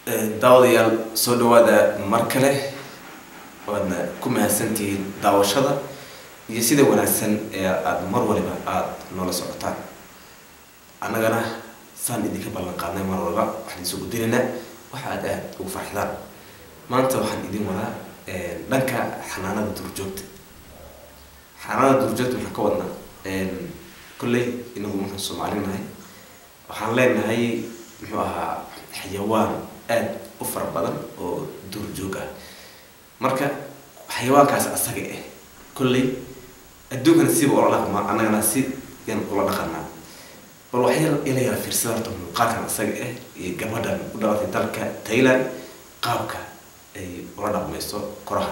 daawadayaal soo dhawaada mar kale waadna ku mahadsantihiin daawashada iyo sida wanaagsan ee aada mar waliba aada noola socotaan annagana saan idinka ballan qaadnay mar waliba waxaan isu gudinaynaa waxa aad aada ugu farxdaan maanta waxaan idin wadaa dhanka xanaanada duurjoogta xanaanada duurjoogta waxaan ka wadnaa kolley inagu markaan soomaali nahay waxaan leenahay muxuu ahaa xayawaan aada u fara badan oo duurjoog ah marka xayawaankaas asaga ah kolley adduunkana siba ula dhaqmaa annagana si yan ula dhaqanaa bal waxyar ila yara fiirsada horta muuqaalkan asaga ah iyo gabadhan u dhalatay dalka thailand qaabka ay ula dhaqmayso koraha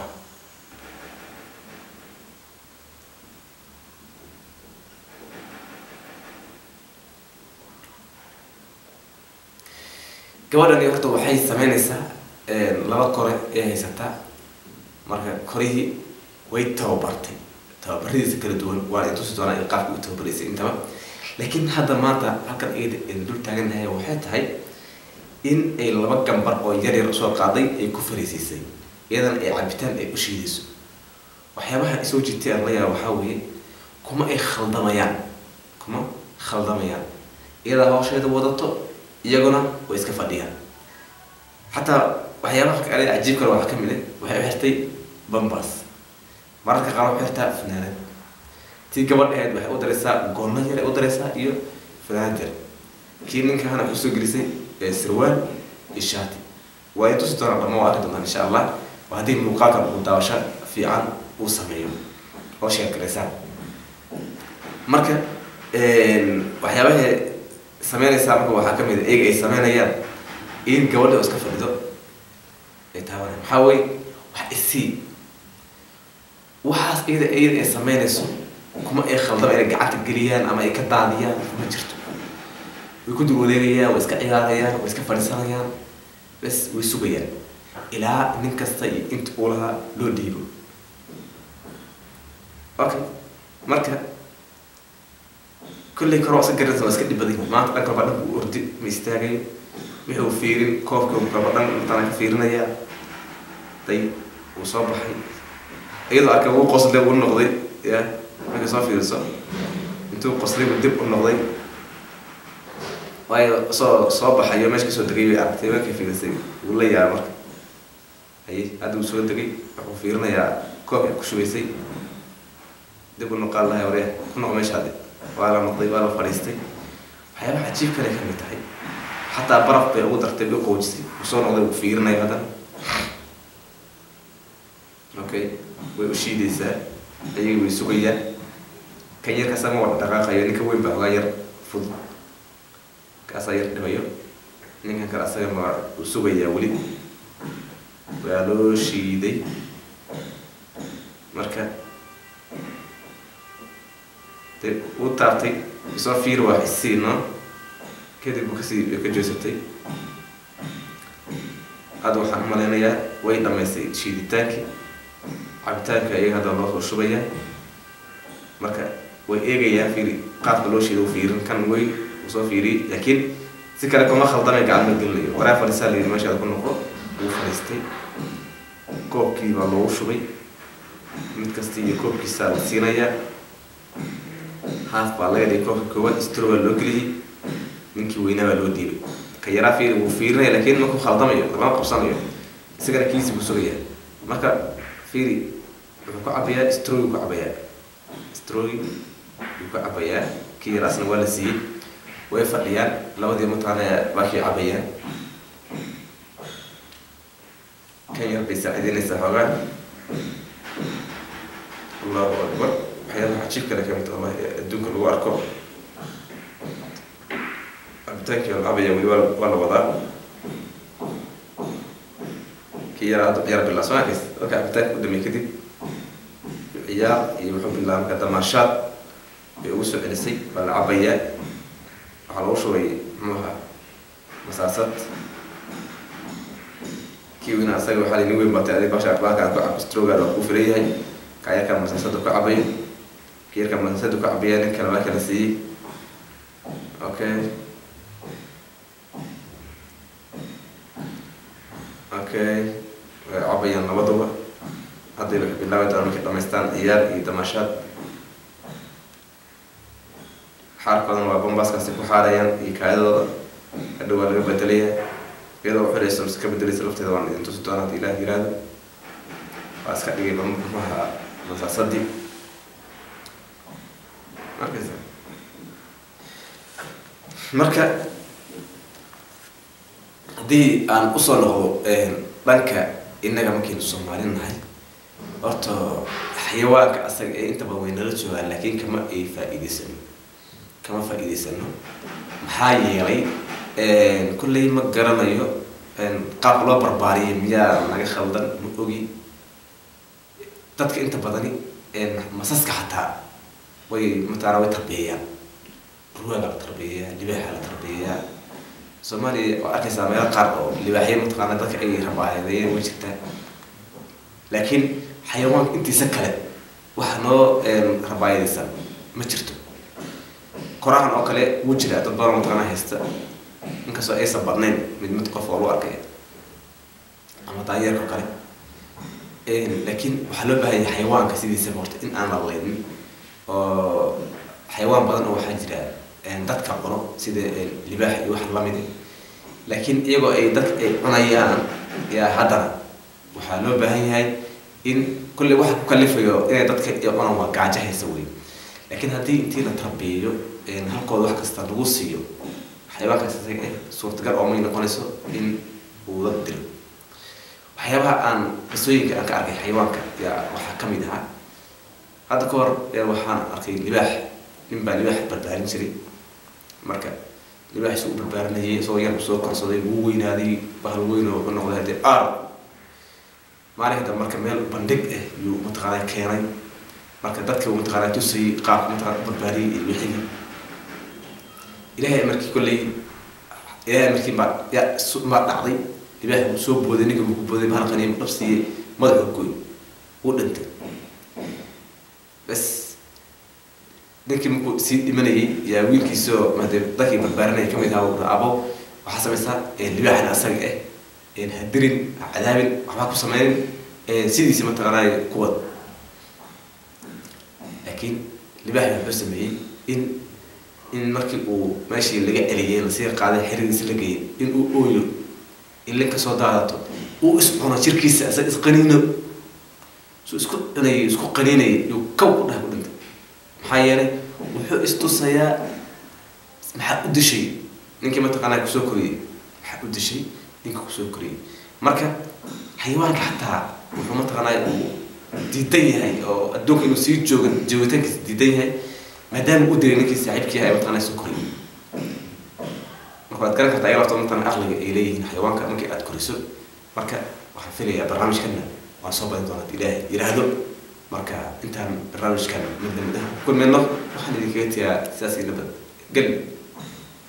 gabadhani horta waxay sameynaysaa laba kore ee haysataa marka korihii way tababartay tababaradiisa kala duwan waana intusi doonaa in qaabka u tababaraysay intaba laakiin hadda maanta halkan iyada aynu dul taagannahay waxay tahay in ay laba gambar oo yar yar usoo qaaday ay ku fariisiisay iyadana ay cabitaan ay u shiidayso waxyaabaha isoo jirtay aan la yaaba waxaa weeye kuma ay khaldamayaan kuma khaldamayaan iyadaa hawsheeda wadato iyaguna way iska fadhiyaan xataa waxyaabaha kale cajiib kale waxaa ka mid ah waxay u xirtay bambas mararka qaar waxay xirtaa fanaanad tii gabadhaheed waxay u daraysaa goonna yar ay u daraysaa iyo fanaanad yar kii ninkahana waxay usoo gelisay sirwaal iyo shaati waa ay tusi doonaan dhamma waa arki doontaan insha allah waa haddii muuqaalkan uu daawasho fiican uu sameeyo oo sheekaraysaan marka waxyaabaha sameynaysaa marka waxaa kamid a iyaga ay sameynayaan in gabadha iska fadhido ay taabanay maxaa wey wax isii waxaas iyada iyada ay sameynayso kuma ay khaldama inay gacanta geliyaan ama ay ka daadiyaan ma jirto way ku dul wareegayaan way iska ciyaarayaan way iska fadhiisanayaan bes way sugayaan ilaa nin kasta iyo inta uu lahaa loo dhiibo okay marka kolley kor waa iska garanaysa waa iska dhib badan maanta dhan kalba dhanka u ordi ma istaagayo wuxuu fiirin koobka kalba dhan intaana ka fiirinaya day wuu soo baxay iyadoo arkay wuu qoslay wuu noqday ya markay soo fiiriso intuu qoslay buu dib u noqday waayo soo soo baxayo meesha kasoo degay bay aragtay markay fiirisay wuu la yaaba marka haye hadda uu soo degay wuxuu fiirinayaa koobka ku shubaysay dib u noqaan lahay warya ku noq meeshaadi waa la noqday waa la fadhiistay waxyaabaha cajiib kale ka mid tahay xataa baraf bay ugu dartay bay qoojisay uu soo noqday uu fiirinayo haddana okay way u shiidaysaa ayaga way sugayaan kan yar kasama wada dhaqaaqayo ninka weyn baa ogaa yar fudud kaasaa yar dhibayo ninkan kale asaga ma uu sugayaa weli waa loo shiiday marka uu taabtay isoo fiir waa isii no kadib buu kasii ka joosatay hadda waxaan u malaynayaa way dhamaysay shiiditaankii cabitaanka iyaga hadda loo soo shubaya marka way eegayaan fiiri qaabka loo shiida u fiirin kan wey uu soo fiiriyey laakiin si kale kuma khaldamay gacan ma gelinayo waraa fadhiisaa la yidhi meeshaada ku noqo wuu fadhiistay koobkii baa loogu shubay mid kasta iyo koobkiisaa la siinayaa haaf baa laga dhigay koobka koowaad stro baa loo geliyey ninkii weynaa baa loo diibay ka yaraa fiiri wuu fiirinaya laakiin markuu khaldamayo lama qabsanayo isagana kiisi buu sugayaa marka fiiri wuxuu ku cabayaa strogi ku cabayaa strogi wuu ku cabayaa kii yaraasna waa la siiyey way fadhiyaan labadii mataana baakii cabayaan kan yar bay saacideynaysaa xoogaan allahu akbar waxyaabaha cajiib kale kamid allah adduunka lagu arko cabitaankii la cabaya weli waa la wadaa kii yaraa hadda ciyaar bilaa soo arkays marka cabitaanka u dhamay kadib ciyaar iyo wuxuu bilaabay marka damaashaad bay ugu soo celisay waa la cabayaa waxaa lagu shubay muxuuha masaasad kii weyna asaga waxaa la nin weyn batay adig basha baakaan ku cab strogaad waa kuu filan yahay kayarkan masaasada ku cabayo kiyarkan masaasada ku cabaya nin kale waa kala siiyey okay okay way cabayaan labaduba hadday waxay bilaabi doonaan markay dhamaystaan ciyaar iyo damashaad xaarkoodana waa bambaskaasi ku xaarayaan iyo kaayadooda hadhow waa laga bedelaya iyadoo uxirayso mise ka bedelaysa lafteeda waan idin tusi doonaa hadii ilaah yiraahdo waa iska dhigay bamaha masaasadii markaysa marka haddii aan usoo noqdo dhanka innaga markaynu soomaali nahay horta xayawaanka asaga ee inta badan way nala joogaan laakiin kama ay faa-iideysano kama faa-iideysano maxaa yeelay kulley ma garanayo qaab loo barbaariyay miyaa naga khaldan ma ogi dadka inta badani masaska xataa way mataqaana way tarbiyeeyaan ruwaaga la tarbiyeeyaa libaaxa la tarbiyeeyaa soomaaliya waa arkaysaa meelo qaar oo libaaxya mataqaana dadka ay rabaayadeeyeen way jirtaa laakiin xayawaanka intiisa kale waxa noo rabaayadaysan ma jirto korahan oo kale wuu jiraa dad badan mataqaana haysta inkastoo aysan badnayn mid mid qof oo lagu arkaya ama daanyeerka oo kale laakiin waxaa loo baahan yahay xayawaanka sidiisaba horta in aan la leydin oo xayawaan badan oo waxaa jira dadka cuno sida libaax iyo wax lamid laakiin iyagoo ay dadka ay cunayaan yaa haddana waxaa loo baahan yahay in kulley waxa ku kalifayo inay dadka ay cunaan waa gaajo haysa wey laakiin haddii intii la tarbiyeeyo halkooda wax kasta lagu siiyo xayawaankaas isaga eh suurtagal oo may noqonayso in uu dad dilo waxyaabaha aan qisooyinka aan ka arkay xayawaanka yaa waxaa kamid ahaa hadda ka hor waxaan arkay libaax nin baa libaax barbaarin jiray marka libaax isu u barbaarinayay isagoo yar soo korsaday wuu weynaaday bahal weyn oo wuxuu noqday hadee aar maalinka dambe marka meel bandhig ah yuu mataqaanaa keenay marka dadka uu mataqaanaa tusayay qaabka mataqaana u barbaariyay iyo wixii ilaahay markii kolley ilaahay markii baa yaa maa dhacday libaax uu soo booday ninka uu ku booday bahal qaniim dhabsiiyey madaxa goy uu dhintay bas ninkii markuu sii dhimanayay yaa wiilkiisoo made dadkii barbaarinaya kamid ahaa uu abo waxaa samaysaa libaaxna asaga ah hadirin cadaabin waxbaa ku sameynin sidiisi mataqaanay kuwad laakiin libaaxi wuxuu sameeyey in in markii uu meeshii laga celiyay lasii qaaday xeridiisa la geeyay in uu ooyo ilin kasoo daadato uu iscuno jirkiisa isaga isqaniino suu isku cunayay isku qaniinayay yuu kaw ku dhaha ku dhintay maxaa yeelay wuxuu istusayaa maxaa u dishay ninkii mataqaanaa kusoo koriyey maxaa u dishay ninka kusoo koriyey marka xayawaanka xataa wuxuu mataqaanaa uu diidan yahay oo adduunka inuu sii jooga joogitaankiisa diidan yahay maadaama u dilay ninkii saaxiibkii yahay mataqaanaa soo koriyey marka waad garan kartaa ayaga lafta mataqaanaa aqliga ay leeyihiin xayawaanka markii aad koriso marka waxaan filayaa barnaamijkana waan soo badin doonaa ilaahay yiraahdo marka intaan barnaamijkan mid lamid ah kulmayno waxaan idinkaga tiyaa sidaas ila bad gel